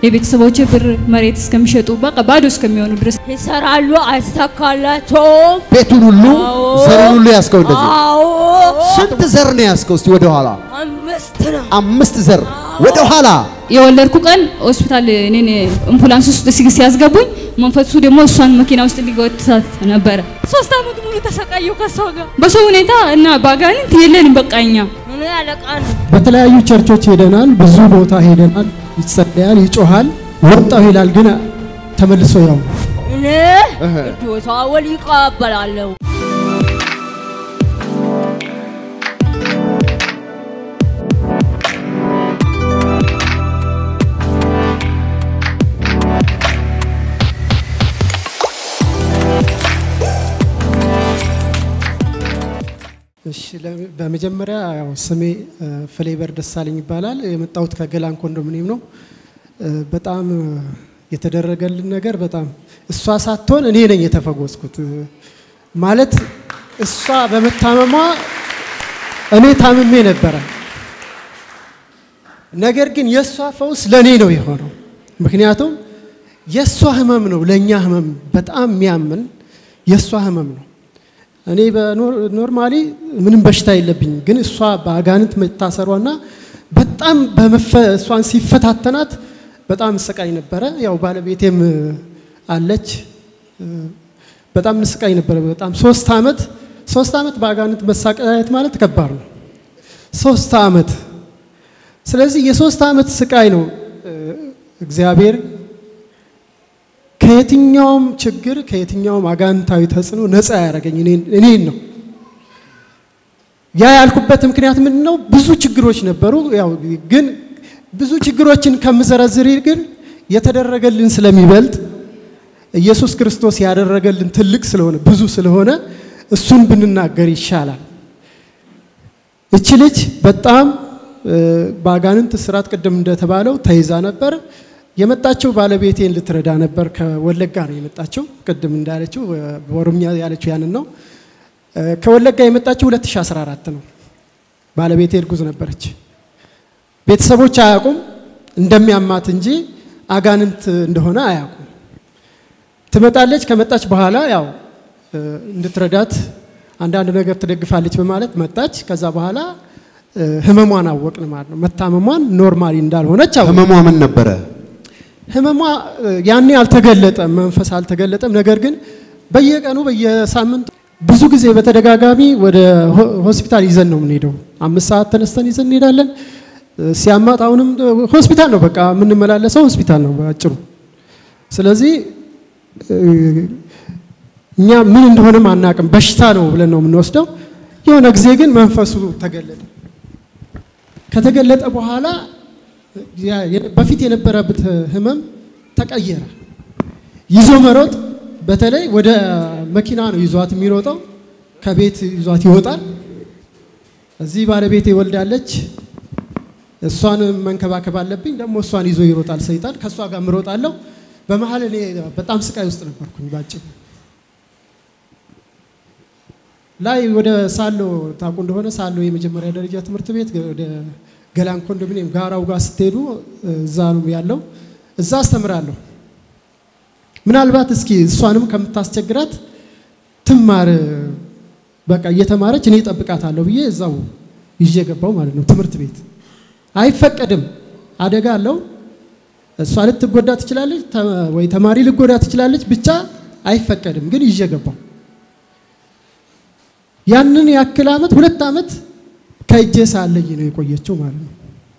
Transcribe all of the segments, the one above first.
የቤተሰቦቼ ብር መሬት እስከሚሸጡ በቃ ባዶ እስከሚሆኑ ድረስ ይሰራሉ፣ አይሳካላቸውም። ቤቱን ሁሉ አዎ። ዘሩን ሁሉ ያዝከው እንደዚህ አዎ ስንት ዘር ነው ያዝከው? እስቲ ወደ ኋላ አምስት ነው። አምስት ዘር ወደ ኋላ የወለድኩ ቀን ሆስፒታል እኔን አምቡላንስ ውስጥ ሲ- ሲያስገቡኝ መንፈሱ ደግሞ እሷን መኪና ውስጥ ሊጎትታት ነበረ። ሶስት አመት ሙሉ ተሰቃየሁ ከሷ ጋር በሰው ሁኔታ እና በአጋንንት የለንም በቃ እኛ እኔ አለቃ ነው። በተለያዩ ቸርቾች ሄደናል። ብዙ ቦታ ሄደናል። ይጸለያል፣ ይጮሃል፣ ወጣሁ ይላል። ግን ተመልሶ ያው እኔ ቅዱስ አወል ይቀበላለሁ። እሺ ለ- በመጀመሪያ ያው ስሜ እ፣ ፍሌቨር ደሳለኝ ይባላል። የመጣሁት ከገላን ኮንዶሚኒየም ነው። እ፣ በጣም እ፣ የተደረገልን ነገር በጣም እሷ ሳትሆን እኔ ነኝ የተፈወስኩት። እ፣ ማለት እሷ በመታመሟ እኔ ታምሜ ነበረ። ነገር ግን የእሷ ፈውስ ለእኔ ነው የሆነው። ምክንያቱም የእሷ ህመም ነው ለእኛ ህመም በጣም የሚያምን የእሷ ህመም ነው። እኔ በኖርማሊ ምንም በሽታ የለብኝም፣ ግን እሷ በአጋንንት መታሰሯና በጣም በመፈ እሷን ሲፈታተናት በጣም እንሰቃይ ነበረ። ያው ባለቤቴም እ፣ አለች እ፣ በጣም እንሰቃይ ነበረ። በጣም ሶስት አመት ሶስት አመት በአጋንንት መሳቀያየት ማለት ከባድ ነው። ሶስት አመት ስለዚህ የሶስት አመት ስቃይ ነው እ፣ እግዚአብሔር ከየትኛውም ችግር ከየትኛውም አጋንንታዊ ተጽዕኖ ነፃ ያደረገኝ እኔን- እኔን ነው። ያ ያልኩበት ምክንያት ምንድን ነው? ብዙ ችግሮች ነበሩ። ያው ግን ብዙ ችግሮችን ከምዘረዝር ግን የተደረገልን ስለሚበልጥ ኢየሱስ ክርስቶስ ያደረገልን ትልቅ ስለሆነ ብዙ ስለሆነ እሱን ብንናገር ይሻላል። እቺ ልጅ በጣም እ፣ በአጋንንት ስራት ቅድም እንደተባለው ተይዛ ነበር። የመጣችው ባለቤቴን ልትረዳ ነበር። ከወለጋ ነው የመጣችው። ቅድም እንዳለችው እ፣ በኦሮምኛ ያለችው ያንን ነው። እ፣ ከወለጋ የመጣችው 2014 ነው። ባለቤቴ እርጉዝ ነበረች። ቤተሰቦች አያውቁም እንደሚያማት እንጂ አጋንንት እንደሆነ አያውቁም። ትመጣለች። ከመጣች በኋላ ያው እ፣ እንድትረዳት አንዳንድ ነገር ትደግፋለች በማለት መጣች። ከዛ በኋላ እ፣ ህመሟን አወቅን ማለት ነው። መታመሟን ኖርማሊ እንዳልሆነች አወቅን። ህመሟ ምን ነበረ? ህመሟ እ፣ ያኔ አልተገለጠም፣ መንፈስ አልተገለጠም። ነገር ግን በየቀኑ በየሳምንቱ ብዙ ጊዜ በተደጋጋሚ ወደ ሆ- ሆስፒታል ይዘን ነው የምንሄደው። አምስት ሰዓት ተነስተን ይዘን እንሄዳለን። እ፣ ሲያማት አሁንም እ፣ ሆስፒታል ነው በቃ የምንመላለሰው ሆስፒታል ነው በአጭሩ። ስለዚህ እ፣ እኛ ምን እንደሆነም አናቅም፣ በሽታ ነው ብለን ነው የምንወስደው። የሆነ ጊዜ ግን መንፈሱ ተገለጠ። ከተገለጠ በኋላ ያ- የ- በፊት የነበረበት ህመም ተቀየረ። ይዞ መሮጥ፣ በተለይ ወደ መኪና ነው ይዟት የሚሮጠው። ከቤት ይዟት ይወጣል። እዚህ ባለቤቴ ወልዳለች። እሷን መንከባከብ አለብኝ። ደግሞ እሷን ይዞ ይሮጣል ሰይጣን። ከእሷ ጋር ምሮጣለሁ። በመሀል እኔ በጣም ስቃይ ውስጥ ነበርኩኝ ባጭሩ። ላይ ወደ ሳሎ ታውቁ እንደሆነ ሳሎ የመጀመሪያ ደረጃ ትምህርት ቤት ወደ ገላን ኮንዶሚኒየም ጋራው ጋር ስትሄዱ እዛ ነው ያለው። እዛ አስተምራለሁ። ምናልባት እስኪ እሷንም ከምታስቸግራት ትማር በቃ እየተማረች እኔ እጠብቃታለሁ ብዬ እዛው ይዤ ገባው ማለት ነው። ትምህርት ቤት አይፈቀድም፣ አደጋ አለው። እሷ ልትጎዳ ትችላለች፣ ተ- ወይ ተማሪ ልጎዳ ትችላለች። ብቻ አይፈቀድም፣ ግን ይዤ ገባው። ያንን ያክል አመት ሁለት አመት ከእጄ ሳለኝ ነው የቆየችው ማለት ነው።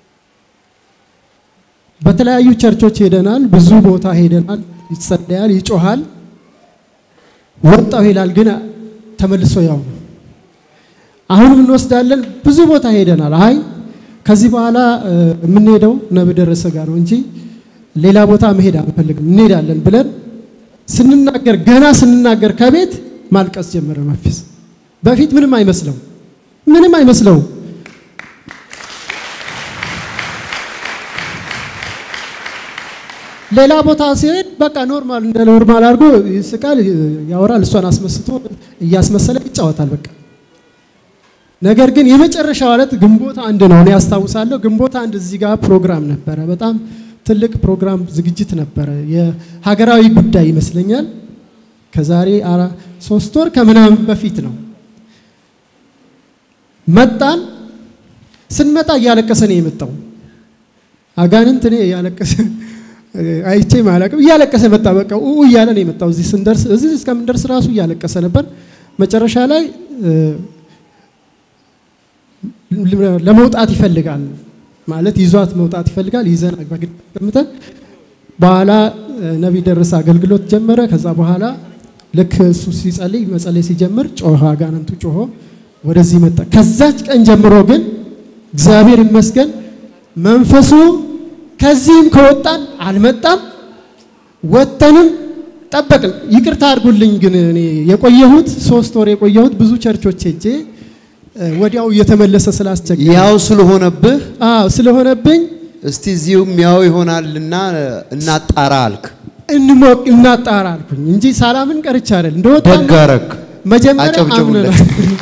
በተለያዩ ቸርቾች ሄደናል፣ ብዙ ቦታ ሄደናል። ይጸለያል፣ ይጮሃል፣ ወጣሁ ይላል፣ ግን ተመልሶ ያው ነው። አሁንም እንወስዳለን፣ ብዙ ቦታ ሄደናል። አይ ከዚህ በኋላ እ፣ የምንሄደው ነብይ ደረሰ ጋር ነው እንጂ ሌላ ቦታ መሄድ አንፈልግም፣ እንሄዳለን ብለን ስንናገር ገና ስንናገር ከቤት ማልቀስ ጀመረ መፊስ በፊት ምንም አይመስለው ምንም አይመስለው ሌላ ቦታ ሲሄድ በቃ ኖርማል እንደ ኖርማል አድርጎ ይስቃል፣ ያወራል፣ እሷን አስመስቶ እያስመሰለ ይጫወታል። በቃ ነገር ግን የመጨረሻው ዕለት ግንቦት አንድ ነው እኔ ያስታውሳለሁ። ግንቦት አንድ እዚህ ጋር ፕሮግራም ነበረ። በጣም ትልቅ ፕሮግራም ዝግጅት ነበረ። የሀገራዊ ጉዳይ ይመስለኛል። ከዛሬ አራ- ሶስት ወር ከምናምን በፊት ነው። መጣን። ስንመጣ እያለቀሰ ነው የመጣው። አጋንንት እኔ እያለቀሰ አይቼ ማለቅም እያለቀሰ መጣ። በቃ ኡ እያለ ነው የመጣው። እዚህ ስንደርስ እዚህ እስከምንደርስ ራሱ እያለቀሰ ነበር። መጨረሻ ላይ እ፣ ለመውጣት ይፈልጋል ማለት ይዟት መውጣት ይፈልጋል። ይዘን በግድ ቀምተን በኋላ እ፣ ነቢይ ደረሰ አገልግሎት ጀመረ። ከዛ በኋላ ልክ እሱ ሲጸልይ መጸለይ ሲጀምር ጮኸ፣ አጋንንቱ ጮሆ ወደዚህ መጣ። ከዛች ቀን ጀምሮ ግን እግዚአብሔር ይመስገን መንፈሱ ከዚህም ከወጣን አልመጣም፣ ወጥተንም ጠበቅን። ይቅርታ አድርጉልኝ ግን እኔ የቆየሁት ሶስት ወር የቆየሁት ብዙ ቸርቾች ሄጄ እ፣ ወዲያው እየተመለሰ ስላስቸገረ ያው ስለሆነብህ አዎ ስለሆነብኝ እስቲ እዚሁም ያው ይሆናልና እናጣራ አልክ። እንሞቅ እናጣራ አልኩኝ እንጂ ሳላምን ቀርቻ አይደል እንደወጣ ደግ አረግ። መጀመሪያ አጨብጭቡለት። አምነናል።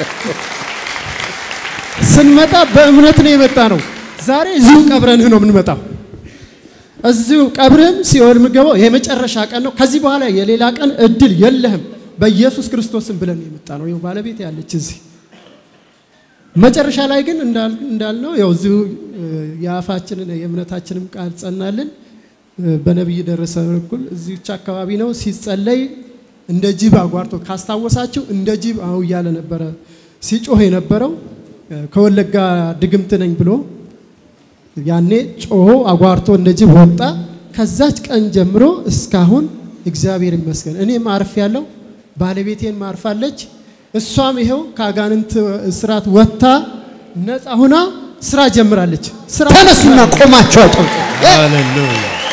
ስንመጣ በእምነት ነው የመጣ ነው። ዛሬ እዚሁ ቀብረንህ ነው የምንመጣው። እዚሁ ቀብርህም ሲኦል የምገባው የመጨረሻ ቀን ነው። ከዚህ በኋላ የሌላ ቀን እድል የለህም በኢየሱስ ክርስቶስም ብለን ነው የመጣ ነው። ይኸው ባለቤት ያለች እዚህ መጨረሻ ላይ ግን እንዳል- እንዳልነው ያው እዚሁ እ፣ የአፋችንን የእምነታችንም ቃል ጸናልን። እ፣ በነቢይ ደረሰ በኩል እዚች አካባቢ ነው ሲጸለይ እንደ ጅብ አጓርቶ ካስታወሳችሁ እንደ ጅብ አው እያለ ነበረ ሲጮህ የነበረው እ፣ ከወለጋ ድግምት ነኝ ብሎ ያኔ ጮሆ አጓርቶ እንደ ጅብ ወጣ። ከዛች ቀን ጀምሮ እስካሁን እግዚአብሔር ይመስገን እኔም አርፍ ያለው ባለቤቴን ማርፋለች። እሷም ይኸው ከአጋንንት እስራት ወጥታ ነፃ ሁና ስራ ጀምራለች። ስራ ተነሱና ቆማችሁ አጨብጭቡ። ሃሌሉያ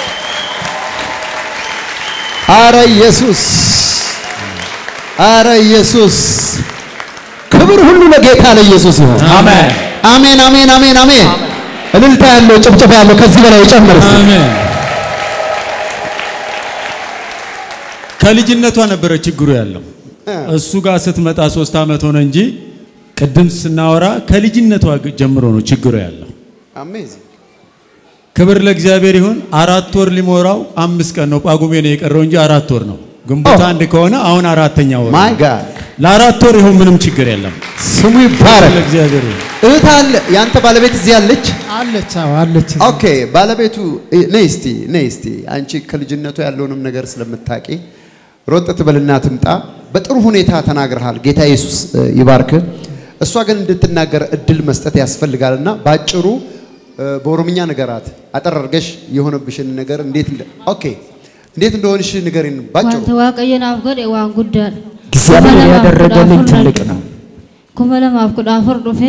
አረ ኢየሱስ፣ አረ ኢየሱስ፣ ክብር ሁሉ ለጌታ ለኢየሱስ ይሁን። አሜን አሜን፣ አሜን፣ አሜን፣ አሜን። እልልታ ያለው ጭብጨባ ያለው ከዚህ በላይ ይጨምር እስቲ። አሜን። ከልጅነቷ ነበረ ችግሩ ያለው። እሱ ጋር ስትመጣ ሶስት ዓመት ሆነ እንጂ ቅድም ስናወራ ከልጅነቷ ጀምሮ ነው ችግሩ ያለው። አሜዚንግ ክብር ለእግዚአብሔር ይሁን። አራት ወር ሊሞራው አምስት ቀን ነው ጳጉሜ ነው የቀረው እንጂ አራት ወር ነው። ግንቦት አንድ ከሆነ አሁን አራተኛ ወር ነው። ማይ ጋድ ለአራት ወር ይሁን ምንም ችግር የለም። ስሙ ይባረክ። ለእግዚአብሔር ይሁን። እህት አለ ያንተ ባለቤት እዚህ አለች። አለች አዎ አለች። ኦኬ ባለቤቱ እ፣ ነይ እስቲ ነይ እስቲ አንቺ ከልጅነቱ ያለውንም ነገር ስለምታቂ ሮጥ ትበልና ትምጣ። በጥሩ ሁኔታ ተናግረሃል። ጌታ ኢየሱስ እ፣ ይባርክ። እሷ ግን እንድትናገር እድል መስጠት ያስፈልጋልና ባጭሩ እ፣ በኦሮምኛ ንገራት። አጠር አድርገሽ የሆነብሽን ነገር እንዴት እንደ ኦኬ እንዴት እንደሆንሽ ንገሪን ባጭሩ። Wanta waaqayyo naaf godhe waan guddaadha. እግዚአብሔር ያደረገልኝ ትልቅ ነው። kuma lamaaf kudha afur dhufee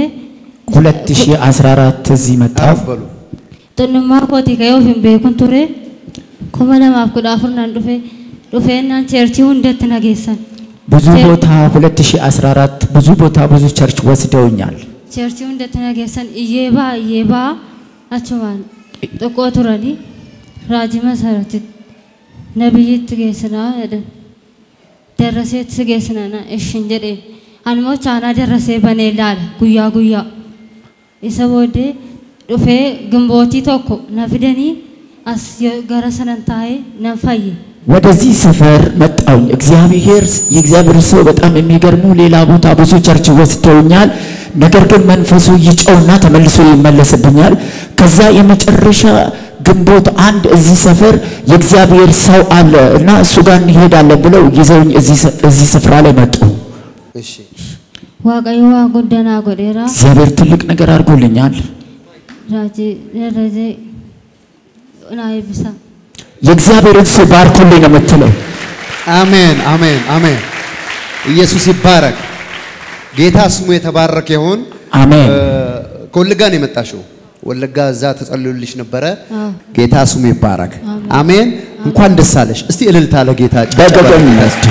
2014 እዚህ መጣሁ። አረፍ በሉ። xinnummaa kootii ka'ee of hin beekun ture kuma lamaaf kudha afur nan dhufe dhufeennaan cheerchii hundatti na geessan ብዙ ቦታ 2014 ብዙ ቦታ ብዙ ቸርች ወስደውኛል። cheerchii hundatti na geessan iyyee baa iyyee baa achumaan xiqqoo turanii raajii masaratitti nabiyyitti geessinaa jedhan darraseetti si geessinana ishin jedheen animmoo chaanaa darrasee banee ilaala guyyaa guyyaa isa booddee dhufee gimbootii tokko na fidanii as yo- gara sanan taa'ee nan fayye ወደዚህ ሰፈር መጣሁኝ። እግዚአብሔር የእግዚአብሔር ሰው በጣም የሚገርሙ ሌላ ቦታ ብዙ ቸርች ወስደውኛል። ነገር ግን መንፈሱ ይጨውና ተመልሶ ይመለስብኛል። ከዛ የመጨረሻ ግንቦት አንድ እዚህ ሰፈር የእግዚአብሔር ሰው አለ እና እሱ ጋር እንሄዳለን ብለው ይዘውኝ እዚህ ሰ- እዚህ ስፍራ ላይ መጡ። እሺ waaqayyo waa guddaa naa godheera እግዚአብሔር ትልቅ ነገር አድርጎልኛል። raajii darrasee naa eebbisa የእግዚአብሔርን ሰው ባርኩልኝ ነው የምትለው። አሜን አሜን አሜን። ኢየሱስ ይባረክ። ጌታ ስሙ የተባረከ ይሁን። አሜን። እ፣ ከወለጋ ነው የመጣሽው? ወለጋ እዛ ተጸልዮልሽ ነበረ። አዎ። ጌታ ስሙ ይባረክ። አሜን። እንኳን ደስ አለሽ። እስቲ እልልታ ለጌታ ጭብጨባ በገገኝ ለጌታ።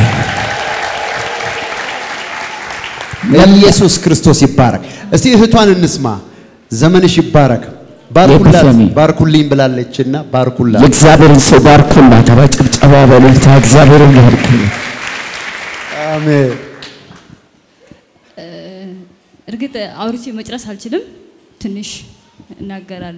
ኢየሱስ ክርስቶስ ይባረክ። እስቲ እህቷን እንስማ። ዘመንሽ ይባረክ። ባርኩላት የኤጲፋኒ። ባርኩልኝ ብላለችና ባርኩላት። የእግዚአብሔርን ሰው ባርኩላት። በጭብጨባ በእልልታ እግዚአብሔርን ባርኩላት። አሜን። እርግጥ አውርቼ መጨረስ አልችልም፣ ትንሽ እናገራለሁ።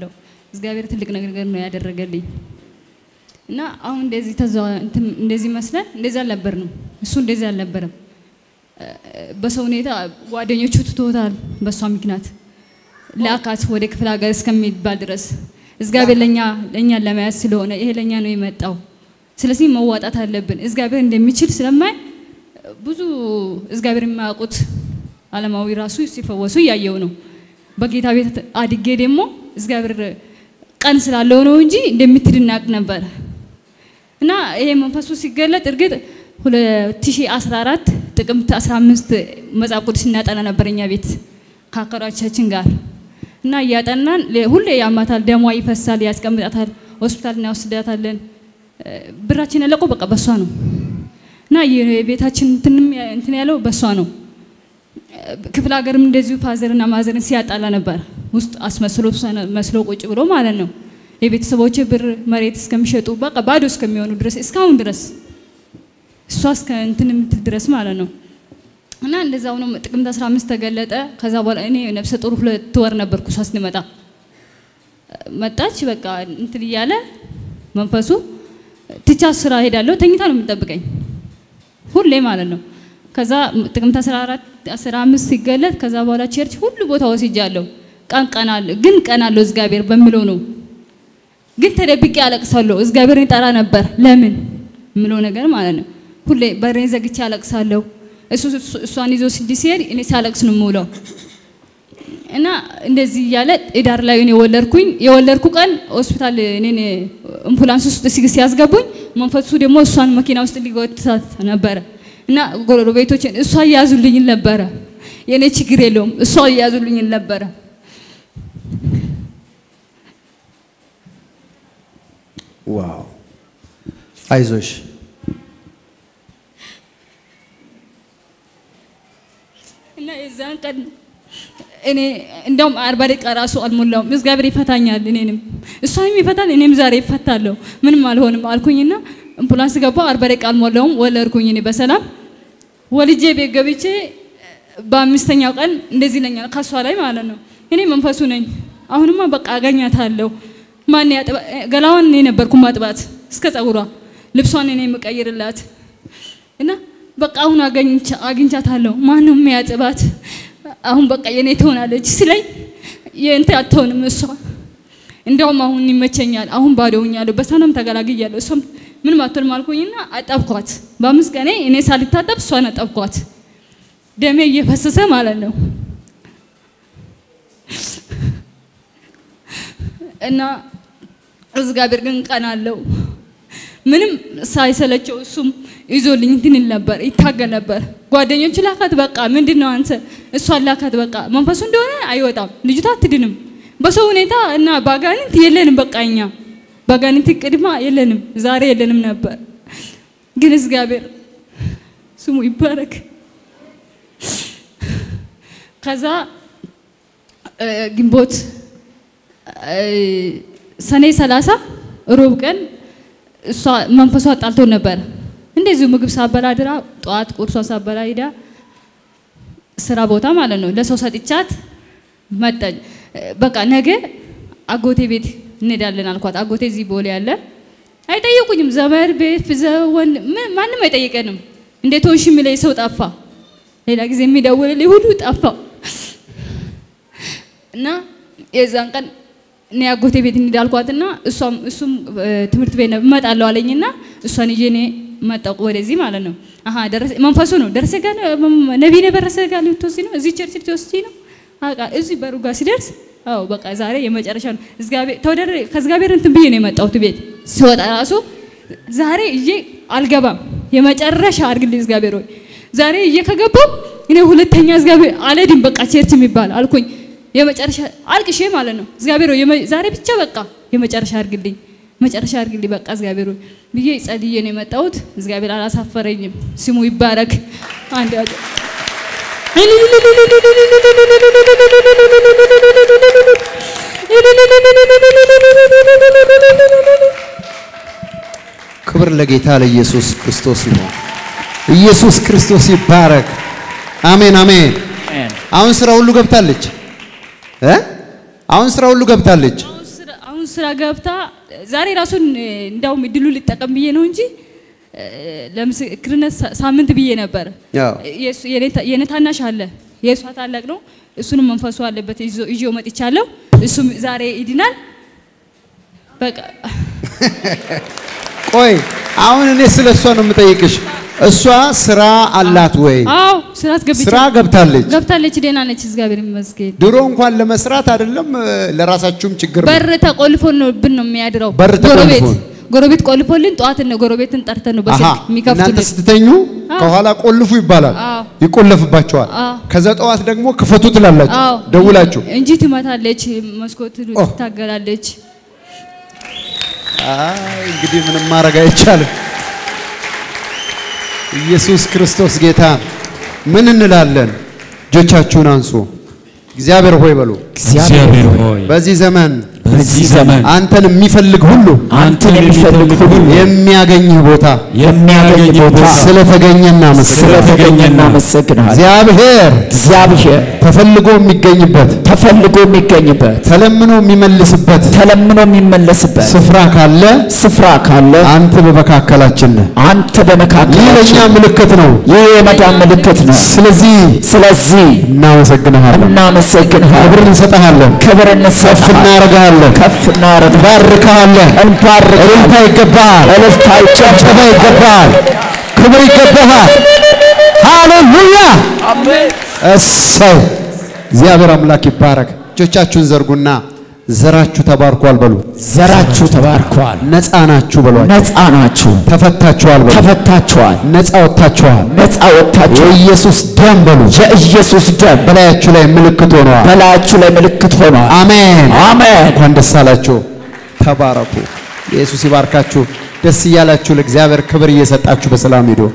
እግዚአብሔር ትልቅ ነገር ነው ያደረገልኝ እና አሁን እንደዚህ ተዛ እንትን እንደዚህ መስለን እንደዚህ አልነበርንም። እሱ እንደዚህ አልነበረም። በሰው ሁኔታ ጓደኞቹ ትቶታል። በእሷ ምክንያት ላካት ወደ ክፍለ ሀገር እስከሚባል ድረስ እግዚአብሔር ለኛ ለእኛን ለመያዝ ስለሆነ ይሄ ለእኛ ነው የመጣው። ስለዚህ መዋጣት አለብን። እግዚአብሔር እንደሚችል ስለማይ ብዙ እግዚአብሔር የማያውቁት ዓለማዊ ራሱ ሲፈወሱ እያየው ነው። በጌታ ቤት አድጌ ደግሞ እግዚአብሔር ቀን ስላለው ነው እንጂ እንደምትድን እናቅ ነበረ እና ይሄ መንፈሱ ሲገለጥ እርግጥ 2014 ጥቅምት 15 መጽሐፍ ቅዱስ እናጠና ነበር እኛ ቤት ከአከራቻችን ጋር እና እያጠናን ሁሌ ያማታል፣ ደሟ ይፈሳል፣ ያስቀምጣታል፣ ሆስፒታል እናወስዳታለን። ብራችን ያለቀው በቃ በሷ ነው እና የቤታችን እንትንም እንትን ያለው በሷ ነው። ክፍለ ሀገርም እንደዚሁ ፋዘርና ማዘርን ሲያጣላ ነበር ውስጥ አስመስሎ መስሎ ቁጭ ብሎ ማለት ነው። የቤተሰቦች ብር መሬት እስከሚሸጡ በቃ ባዶ እስከሚሆኑ ድረስ እስካሁን ድረስ እሷ እስከ እንትን የምትል ድረስ ማለት ነው። እና እንደዛው ነው። ጥቅምት 15 ተገለጠ። ከዛ በኋላ እኔ ነፍሰ ጡር ሁለት ወር ነበርኩ። እሷ ስትመጣ መጣች። በቃ እንትን እያለ መንፈሱ ትቻ ስራ ሄዳለሁ። ተኝታ ነው የምጠብቀኝ ሁሌ ማለት ነው። ከዛ ጥቅምት 14 15 ሲገለጥ ከዛ በኋላ ቸርች ሁሉ ቦታ ወስጃለሁ። ቀን ቀን አለ ግን ቀን አለው እግዚአብሔር በሚለው ነው። ግን ተደብቄ አለቅሳለሁ። እግዚአብሔርን ይጠራ ነበር። ለምን የምለው ነገር ማለት ነው። ሁሌ በሬን ዘግቼ አለቅሳለሁ። እሱ እሷን ይዞ ስድስት ሲሄድ እኔ ሳለቅስ ነው የምውለው። እና እንደዚህ እያለ ኢዳር ላይ እኔ ወለድኩኝ። የወለድኩ ቀን ሆስፒታል እኔን አምቡላንስ ውስጥ ሲያስገቡኝ መንፈሱ ደግሞ እሷን መኪና ውስጥ ሊጎትታት ነበረ እና ጎረቤቶችን እሷ እያያዙልኝ ነበረ። የኔ ችግር የለውም እሷ እያያዙልኝ ነበረ። ዋው አይዞሽ እና የዛን ቀን እኔ እንደውም አርባ ደቂቃ ራሱ አልሞላውም። እግዚአብሔር ይፈታኛል፣ እኔንም እሷንም ይፈታል፣ እኔም ዛሬ ይፈታለሁ፣ ምንም አልሆንም አልኩኝና አምቡላንስ ገባሁ። አርባ ደቂቃ አልሞላውም፣ ወለድኩኝ እኔ በሰላም ወልጄ ቤት ገብቼ በአምስተኛው ቀን እንደዚህ ይለኛል ከሷ ላይ ማለት ነው። እኔ መንፈሱ ነኝ። አሁንማ በቃ አገኛታለሁ። ማን ያጥባ ገላዋን እኔ ነበርኩ ማጥባት እስከ ጸጉሯ፣ ልብሷን እኔ የምቀይርላት እና በቃ አሁን አግኝቻታለሁ። ማነው የሚያጥባት? አሁን በቃ የኔ ትሆናለች ስለኝ የእንት አትሆንም እሷ። እንዲያውም አሁን ይመቸኛል። አሁን ባዶኛለሁ፣ በሰላም ተገላግያለሁ። እሷም ምንም አትሆንም አልኩኝና አጠብኳት። በአምስት ቀኔ እኔ ሳልታጠብ እሷን አጠብኳት። ደሜ እየፈሰሰ ማለት ነው እና እግዚአብሔር ግን ቀን አለው ምንም ሳይሰለቸው እሱም ይዞልኝ እንትን ይል ነበር፣ ይታገል ነበር። ጓደኞቹ ላካት፣ በቃ ምንድን ነው አንተ እሷን ላካት፣ በቃ መንፈሱ እንደሆነ አይወጣም፣ ልጅቷ አትድንም። በሰው ሁኔታ እና ባጋንንት የለንም፣ በቃ እኛ ባጋንንት ቅድማ የለንም፣ ዛሬ የለንም ነበር። ግን እግዚአብሔር ስሙ ይባረክ። ከዛ ግንቦት ሰኔ ሰላሳ ሮብ ቀን እሷ መንፈሷ ጣልቶ ነበር። እንደዚሁ ምግብ ሳበላ ድራ ጠዋት ቁርሷ ሳበላ ሄዳ ስራ ቦታ ማለት ነው ለሰው ሰጥቻት መጣኝ። በቃ ነገ አጎቴ ቤት እንሄዳለን አልኳት። አጎቴ እዚህ ቦሌ ያለ አይጠየቁኝም። ዘመድ ቤት ዘወን ማንም አይጠይቀንም። እንዴት ሆንሽ የሚለኝ ሰው ጠፋ። ሌላ ጊዜ የሚደውልልኝ ሁሉ ጠፋ እና የዛን ቀን እኔ አጎቴ ቤት እንሂድ አልኳትና እሷም እሱም ትምህርት ቤት እመጣለሁ አለኝና እሷን ይዤ እኔ መጣሁ ወደዚህ ማለት ነው። አሀ ደረሰ መንፈሱ ነው ደረሰ ጋር ነቢይ ነው ደረሰ ጋር ልትወስጂ ነው እዚህ ቸርች ልትወስጂ ነው። አቃ እዚህ በሩ ጋር ሲደርስ አዎ በቃ ዛሬ የመጨረሻ ነው። እግዚአብሔር ተወደረ ከእግዚአብሔር እንትን ብዬ ነው የመጣሁት ቤት ስወጣ ራሱ ዛሬ እዬ አልገባም የመጨረሻ አድርግልኝ እግዚአብሔር ሆይ ዛሬ እዬ ከገባው እኔ ሁለተኛ እግዚአብሔር አልሄድም በቃ ቸርች የሚባል አልኩኝ። የመጨረሻ አልቅሼ ማለት ነው። እግዚአብሔር ሆይ ዛሬ ብቻ በቃ የመጨረሻ አድርግልኝ፣ መጨረሻ አድርግልኝ በቃ እግዚአብሔር ሆይ ብዬ ጸልዬ ነው የመጣሁት። እግዚአብሔር አላሳፈረኝም። ስሙ ይባረክ። አንድ ያጭ ክብር ለጌታ ለኢየሱስ ክርስቶስ ይሁን። ኢየሱስ ክርስቶስ ይባረክ። አሜን አሜን። አሁን ስራ ሁሉ ገብታለች እ አሁን ስራ ሁሉ ገብታለች። አሁን ስራ ገብታ ዛሬ ራሱን እንዳውም እድሉ ልጠቀም ብዬ ነው እንጂ እ፣ ለምስክርነት ሳ- ሳምንት ብዬ ነበር። ያው የእሱ- የኔ ታ- የኔ ታናሽ አለ የእሷ ታላቅ ነው። እሱንም መንፈሱ አለበት ይዞ- ይዤው መጥቻለሁ። እሱም ዛሬ ይድናል። በቃ ቆይ አሁን እኔ ስለ እሷ ነው የምጠይቅሽ። እሷ ስራ አላት ወይ? አዎ ስራ አስገብቻ ስራ ገብታለች። ገብታለች። ደህና ነች፣ እግዚአብሔር ይመስገን። ድሮ እንኳን ለመስራት አይደለም እ፣ ለራሳችሁም ችግር ነው። በር ተቆልፎ ነው ብን ነው የሚያድረው። በር ጎረቤት ተቆልፎ? ጎረቤት ቆልፎልን ጠዋት ነው ጎረቤትን ጠርተን ነው አሃ በስልክ እናንተ የሚከፍቱልን። ስትተኙ አዎ። ከኋላ ቆልፉ ይባላል፣ አዎ። ይቆለፍባቸዋል። አዎ። ከዛ ጠዋት ደግሞ ክፈቱ ትላላችሁ አዎ ደውላችሁ። እንጂ ትመታለች፣ መስኮት ኦ። ትታገላለች። አይ እንግዲህ ምንም ማድረግ አይቻልም። ኢየሱስ ክርስቶስ ጌታ። ምን እንላለን? እጆቻችሁን አንሱ። እግዚአብሔር ሆይ በሉ። እግዚአብሔር ሆይ በዚህ ዘመን በዚህ ዘመን አንተን የሚፈልግ ሁሉ አንተን የሚፈልግ ሁሉ የሚያገኝህ ቦታ የሚያገኝ ቦታ ስለተገኘ እናመሰግናለን። ስለተገኘ እናመሰግናለን። እግዚአብሔር እግዚአብሔር ተፈልጎ የሚገኝበት ተፈልጎ የሚገኝበት ተለምኖ የሚመልስበት ተለምኖ የሚመለስበት ስፍራ ካለ ስፍራ ካለ አንተ በመካከላችን ነህ። አንተ ይህ ለእኛ በመካከላችን ምልክት ነው። ይህ የመዳን ምልክት ነው። ስለዚህ ስለዚህ እናመሰግንሃለን፣ እናመሰግንሃለን፣ ክብር እንሰጥሃለን፣ ክብር ከፍ እንሰጥሃለን፣ እናደርግሃለን፣ ከፍ እናደርግሃለን፣ ባርክሃለን። እንባርክሃለን። እልልታ ይገባሃል፣ እልልታ ጭብጨባ ይገባል። ይገባሃል፣ ክብር ይገባሃል። ሃሌሉያ! እሰይ! እግዚአብሔር አምላክ ይባረክ። እጆቻችሁን ዘርጉና ዘራችሁ ተባርኳል በሉ። ዘራችሁ ተባርኳል፣ ነፃ ናችሁ በሏቸው። ነፃ ናችሁ፣ ተፈታችኋል በሉ። ተፈታችኋል፣ ነፃ ወጥታችኋል። ነፃ ወጥታችኋል። የኢየሱስ ደም በሉ። የኢየሱስ ደም በላያችሁ ላይ ምልክት ሆነዋል። በላያችሁ ላይ ምልክት ሆኗል። አሜን አሜን። እንኳን ደስ አላችሁ። ተባረኩ። ኢየሱስ ይባርካችሁ። ደስ እያላችሁ ለእግዚአብሔር ክብር እየሰጣችሁ በሰላም ሂዱ።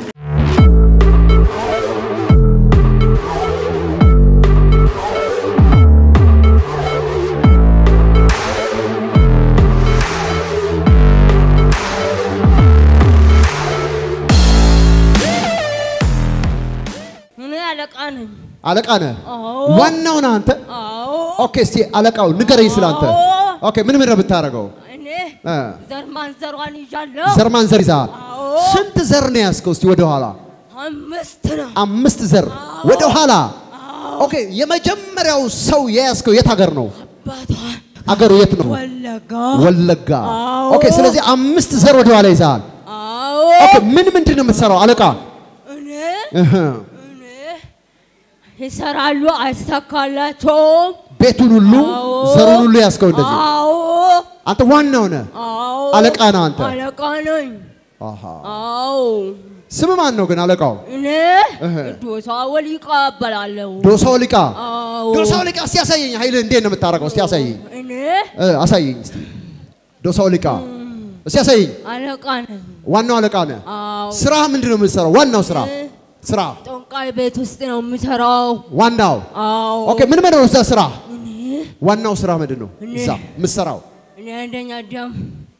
እኔ አለቃ ነኝ። አለቃ ነህ? አዎ። ዋናው ነህ አንተ? አዎ። ኦኬ፣ እስቲ አለቃው ንገረኝ ስለ አንተ። አዎ። ኦኬ፣ ምን ምን ነው የምታደርገው? እኔ እ ዘር ማንዘሯን ይዣለሁ። ዘር ማንዘር ይዘሃል? አዎ። ስንት ዘር ነው ያዝከው? እስቲ ወደ ኋላ አምስት ነው። አምስት ዘር ወደ ኋላ። ኦኬ፣ የመጀመሪያው ሰው የያዝከው የት ሀገር ነው? አባቷን አገሩ የት ነው? ወለጋ። ወለጋ። አዎ። ኦኬ፣ ስለዚህ አምስት ዘር ወደ ኋላ ይዘሃል። አዎ። ኦኬ፣ ምን ምንድን ነው የምትሰራው አለቃ? እኔ እህ፣ እኔ ይሰራሉ፣ አይሳካላቸውም። ቤቱን ሁሉ አዎ። ዘሩን ሁሉ ያዝከው እንደዚህ። አዎ። አንተ ዋናው ነህ። አዎ። አለቃ ነህ አንተ። አለቃ ነኝ። አሃ። አዎ። ስም ማን ነው ግን አለቃው? እኔ እህ። ዶሳ ወሊቃ እባላለሁ። ዶሳው ሊቃ። አዎ። ዶሳው ሊቃ እስቲ ያሳየኝ። ኃይልህ እንዴት ነው የምታደርገው? እስቲ ያሳየኝ። እኔ እ፣ አሳየኝ እስቲ። ዶሳው ሊቃ እስቲ ያሳየኝ። አለቃ ነኝ። ዋናው አለቃ ነህ። አዎ። ስራ ምንድን ነው የምትሰራው? ዋናው ስራ እ፣ ስራ ጠንቋይ ቤት ውስጥ ነው የምሰራው። ዋናው አዎ። ኦኬ። ምን ምን ነው እዛ ስራ? እኔ ዋናው ስራ ምንድን ነው እኔ- እዛ የምትሰራው? እኔ አንደኛ ደም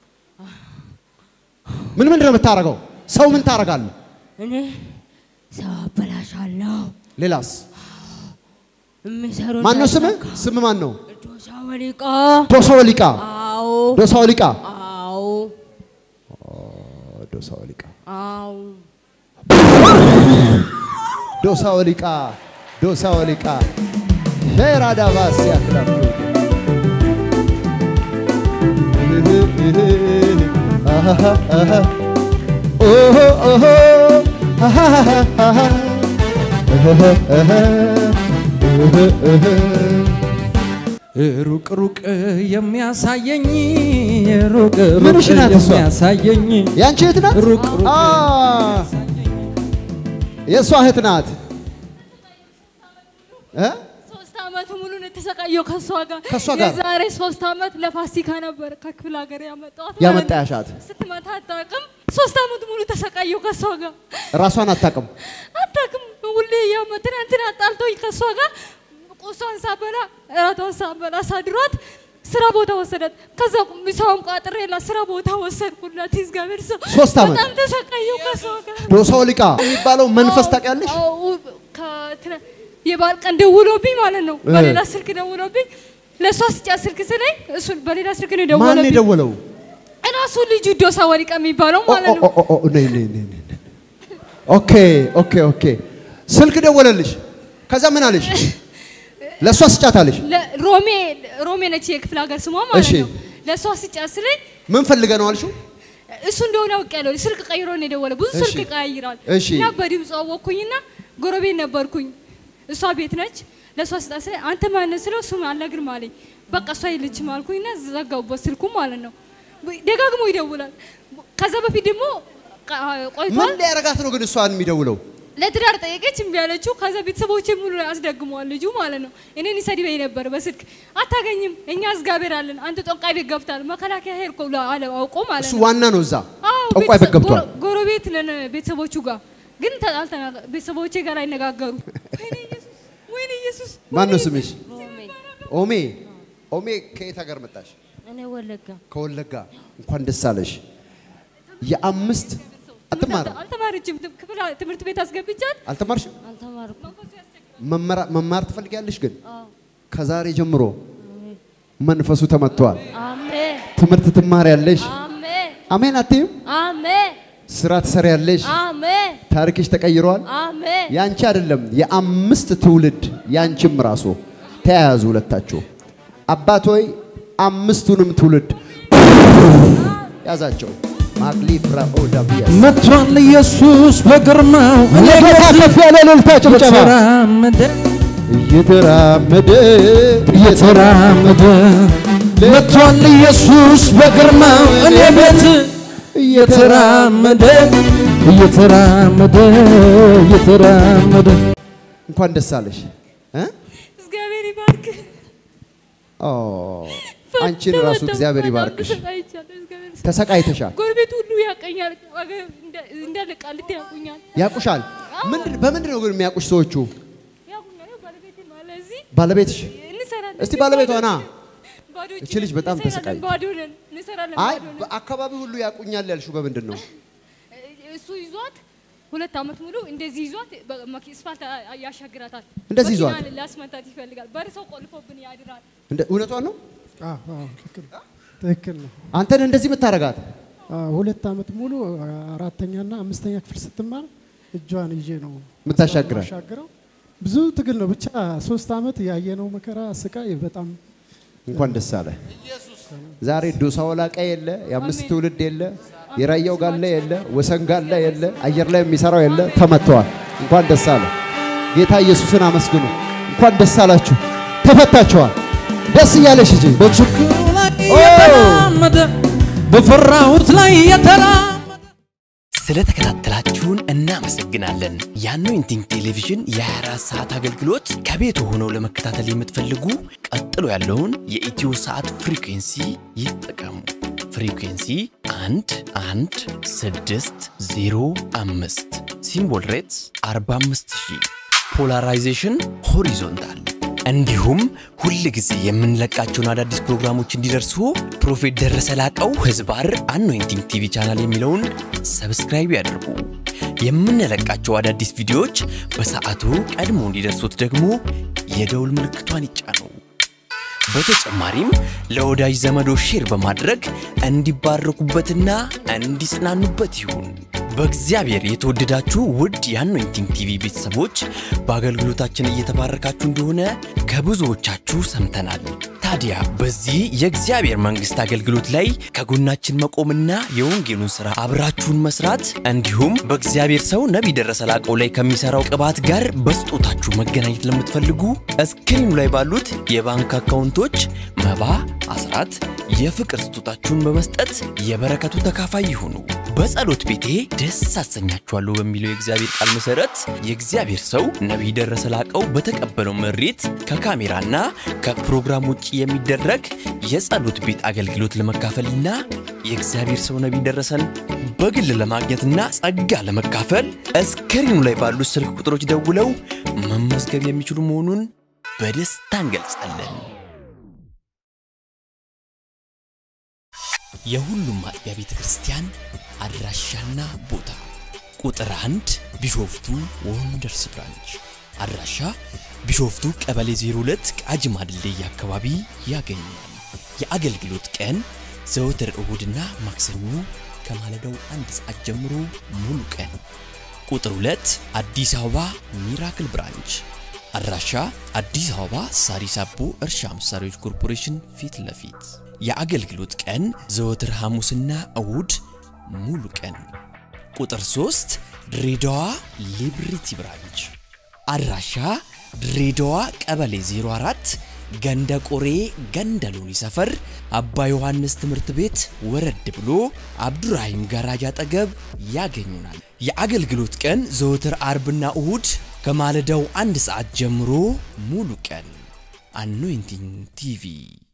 ምን ምንድን ነው የምታደርገው? ሰው ምን ታደርጋለህ? እኔ ሰው አበላሻለሁ። ሌላስ? የሚሰሩ ማን ነው ስምህ? ስም ማን ነው? ዶሳ ወሊቃ። ዶሳው ሊቃ። አዎ። ዶሳው ሊቃ። አዎ። ዶሳው ሊቃ። አዎ። ዶሳው ሊቃ። ዶሳው ሊቃ። ሼራዳ ባስ ያክላፍ ሩቅ ሩቅ የሚያሳየኝ ሩቅ ምንሽ ሩቅ ናት እሷ? የሚያሳየኝ ያንቺ እህት ናት? ሩቅ ሩቅ አ የእሷ እህት ናት። እ? ሶስት አመት ሙሉ ነው የተሰቃየው ከእሷ ጋር። ከእሷ ጋር? የዛሬ ሶስት አመት ለፋሲካ ነበር ከክፍለ ሀገር ያመጣኋት ማለት ነው። ያመጣሻት ስትመታ አታውቅም። ሶስት አመት ሙሉ ተሰቃየው ከእሷ ጋር ራሷን አታውቅም። አታውቅም። ሁሌ ያመ ትናንትና አጣልቶኝ ከእሷ ጋር ቁሷን ሳበላ እራቷን ሳበላ ሳድሯት ስራ ቦታ ወሰዳት። ከዛ ምሳውን ቋጥሬላ ስራ ቦታ ወሰድኩላት። እግዚአብሔር ሰው ሶስት አመት? በጣም ተሰቃየው ከእሷ ጋር። ዶሳው ሊቃ የሚባለው መንፈስ ታውቂያለሽ? አዎ፣ ከትነ- የበዓል ቀን ደውሎብኝ ማለት ነው። እ። በሌላ ስልክ ደውሎብኝ ለእሷ ስጫት ስልክ ስለኝ እሱ በሌላ ስልክ ነው ማን የደወለብኝ። የደወለው? እራሱ ልጁ ዶሳ ወሪቃ የሚባለው ኦ፣ ማለት ኦ፣ ነው። ኦ፣ ኦ፣ ነይ፣ ነይ፣ ነይ፣ ነይ፣ ነይ። ኦኬ ኦኬ ኦኬ። ስልክ ደወለልሽ። ከዛ ምን አለሽ? ለእሷ ስጫት አለሽ። ለ- ሮሜ ሮሜ ነች የክፍለ ሀገር ስሟ ማለት እሺ። ነው። ለእሷ ስጫት ስለኝ ምን ፈልገ ነው አልሽው? እሱ እንደሆነ አውቄያለሁ። ስልክ ቀይሮ ነው የደወለ። ብዙ እሺ። ስልክ ይቀያይራል እሺ። እና በድምፅ አወቅኩኝና ጎረቤት ነበርኩኝ። እሷ ቤት ነች። ለእሷ ስጣት ስለኝ አንተ ማነህ ስለው እሱም አልነግርም አለኝ። በቃ እሷ የለችም አልኩኝና ዘጋሁበት ስልኩ ማለት ነው። ደጋግሞ ይደውላል። ከዛ በፊት ደግሞ ቃ- ምን ቆይቷል። ሊያረጋት ነው ግን እሷን የሚደውለው? ለትዳር ጠየቀች እምቢ አለችው። ከዛ ቤተሰቦቼ ሙሉ ያስደግመዋል ልጁ ማለት ነው። እኔን ይሰድበኝ ነበር በስልክ አታገኝም፣ እኛ እግዚአብሔር አለን፣ አንተ ጠንቋይ ቤት ገብታል፣ መከላከያ ሄድኩ ብሎ አለ አውቆ ማለት እሱ ነው። ዋና ነው እዛ አዎ፣ ጠንቋይ ቤት ቤተሰብ- ገብቷል። ጎረ- ጎረቤት ነን ቤተሰቦቹ ጋር ግን ተ- አልተናገ- ቤተሰቦቼ ጋር አይነጋገሩ። ወይኔ ኢየሱስ፣ ወይኔ ኢየሱስ። ማን ነው ወይኔ ስምሽ? ሮሜ ኦሜ ኦሜ ከየት ሀገር መጣሽ? እኔ ወለጋ ከወለጋ። እንኳን ደስ አለሽ። የአምስት አትማርም? አልተማረችም። ት- ክፍል ትምህርት ቤት አስገብቻት አልተማርሽም? አልተማርኩም። መመራ- መማር ትፈልጊያለሽ ግን ከዛሬ ጀምሮ መንፈሱ ተመቷል። አሜን ትምህርት ትማሪያለሽ። አሜን አሜን አትይም? አሜን ስራ ትሰሪያለሽ። አሜን ታሪክሽ ተቀይሯል። አሜን ያንቺ አይደለም የአምስት ትውልድ ያንቺም ራሱ ተያያዙ ሁለታችሁ። አባት ሆይ አምስቱንም ትውልድ ያዛቸው። ማክሊፍ ራኦዳቢያስ መጥቷል ኢየሱስ በግርማው እኔ ለጌታ ከፍ ያለ እልልታ ጭብጨባ። እየተራመደ እየተራመደ እየተራመደ መጥቷል ኢየሱስ በግርማው እኔ ቤት እየተራመደ እየተራመደ እየተራመደ እንኳን ደስ አለሽ እ? እግዚአብሔር ይባርክ። ኦ አንቺን ራሱ እግዚአብሔር ይባርክሽ። ተሰቃይቻለሁ። እግዚአብሔር ይስጥ። ተሰቃይተሻል፣ ጎረቤት ሁሉ ያቀኛል። ወገ- እንደ- እንዳለ ቃሊቲ ያውቁኛል። ያቁሻል። ምንድን በምንድን ነው ግን የሚያቁሽ ሰዎቹ? ያውቁኛል። ያው ባለቤቴ ማለት እዚህ ባለቤትሽ እንሰራለን። እስቲ ባለቤቷ ና። ባዶ እጅ እቺ ልጅ ነን። በጣም እንሰራለን፣ ተሰቃይ- ባዶ ነን። እንሰራለን፣ አይ ባዶ ነን። በአካባቢ ሁሉ ያቁኛል ያልሽው በምንድን ነው? እሱ ይዟት ሁለት ዓመት ሙሉ እንደዚህ ይዟት በመኪ- ስፋልት ያሻግራታል። እንደዚህ ይዟት? መኪና ሊያስመታት ይፈልጋል። በር ሰው ቆልፎብን ያድራል። እንደ እውነቷን ነው? አዎ፣ አዎ፣ ትክክል ትክክል ነው። አንተን እንደዚህ የምታረጋት አዎ፣ ሁለት ዓመት ሙሉ አራተኛና አምስተኛ ክፍል ስትማር እጇን ይዤ ነው የምታሻግራት? ማሻግረው። ብዙ ትግል ነው ብቻ ሶስት ዓመት ያየነው መከራ ስቃይ በጣም እንኳን ደስ አለ። ዛሬ ዶሳ ወላቃ የለ፣ የአምስት ትውልድ የለ፣ የራያው ጋላ የለ፣ ወሰን ጋላ የለ፣ አየር ላይ የሚሰራው የለ፣ ተመተዋል። እንኳን ደስ አለ። ጌታ ኢየሱስን አመስግኑ። እንኳን ደስ አላችሁ፣ ተፈታችኋል። ደስ እያለሽ እንጂ በችግሩ ላይ የተራመደ በፈራሁት ላይ የተራመደ ስለተከታተላችሁን እናመሰግናለን። የአኖይንቲንግ ቴሌቪዥን የ24 ሰዓት አገልግሎት ከቤት ሆነው ለመከታተል የምትፈልጉ ቀጥሎ ያለውን የኢትዮ ሰዓት ፍሪኩንሲ ይጠቀሙ። ፍሪኩንሲ 1 1 6 0 5 ሲምቦል ሬትስ 45000 ፖላራይዜሽን ሆሪዞንታል እንዲሁም ሁል ጊዜ የምንለቃቸውን አዳዲስ ፕሮግራሞች እንዲደርሱ ፕሮፌት ደረሰ ላቀው ህዝባር አኖይንቲንግ ቲቪ ቻናል የሚለውን ሰብስክራይብ ያድርጉ። የምንለቃቸው አዳዲስ ቪዲዮዎች በሰዓቱ ቀድሞ እንዲደርሱት ደግሞ የደውል ምልክቷን ይጫኑ። በተጨማሪም ለወዳጅ ዘመዶ ሼር በማድረግ እንዲባረኩበትና እንዲጽናኑበት ይሁን። በእግዚአብሔር የተወደዳችሁ ውድ የአኖይንቲንግ ቲቪ ቤተሰቦች በአገልግሎታችን እየተባረካችሁ እንደሆነ ከብዙዎቻችሁ ሰምተናል። ታዲያ በዚህ የእግዚአብሔር መንግሥት አገልግሎት ላይ ከጎናችን መቆምና የወንጌሉን ሥራ አብራችሁን መስራት እንዲሁም በእግዚአብሔር ሰው ነቢይ ደረሰ ላቀው ላይ ከሚሠራው ቅባት ጋር በስጦታችሁ መገናኘት ለምትፈልጉ እስክሪኑ ላይ ባሉት የባንክ አካውንቶች መባ፣ አስራት፣ የፍቅር ስጦታችሁን በመስጠት የበረከቱ ተካፋይ ይሁኑ። በጸሎት ቤቴ ደስ አሰኛችኋለሁ በሚለው የእግዚአብሔር ቃል መሰረት የእግዚአብሔር ሰው ነቢይ ደረሰ ላቀው በተቀበለው መሬት ከካሜራና ከፕሮግራም ውጭ የሚደረግ የጸሎት ቤት አገልግሎት ለመካፈልና የእግዚአብሔር ሰው ነቢይ ደረሰን በግል ለማግኘትና ጸጋ ለመካፈል እስክሪኑ ላይ ባሉት ስልክ ቁጥሮች ደውለው መመዝገብ የሚችሉ መሆኑን በደስታ እንገልጻለን። የሁሉም አጥቢያ ቤተ ክርስቲያን አድራሻና ቦታ ቁጥር አንድ ቢሾፍቱ ወንደርስ ብራንች አድራሻ ቢሾፍቱ ቀበሌ 02 ቃጂማ ድልድይ አካባቢ ያገኛል። የአገልግሎት ቀን ዘወትር እሁድና ማክሰኞ ከማለዳው አንድ ሰዓት ጀምሮ ሙሉ ቀን። ቁጥር 2 አዲስ አበባ ሚራክል ብራንች አድራሻ አዲስ አበባ ሳሪስ አቦ እርሻ መሳሪያዎች ኮርፖሬሽን ፊት ለፊት። የአገልግሎት ቀን ዘወትር ሐሙስና እሁድ ሙሉ ቀን። ቁጥር 3 ድሬዳዋ ሊብሪቲ ብራንች አድራሻ ድሬዳዋ ቀበሌ 04 ገንደ ቆሬ ገንደ ሎኒ ሰፈር አባ ዮሐንስ ትምህርት ቤት ወረድ ብሎ አብዱራሂም ጋራጅ አጠገብ ያገኙናል። የአገልግሎት ቀን ዘወትር አርብና እሁድ ከማለዳው አንድ ሰዓት ጀምሮ ሙሉ ቀን። አኖይንቲንግ ቲቪ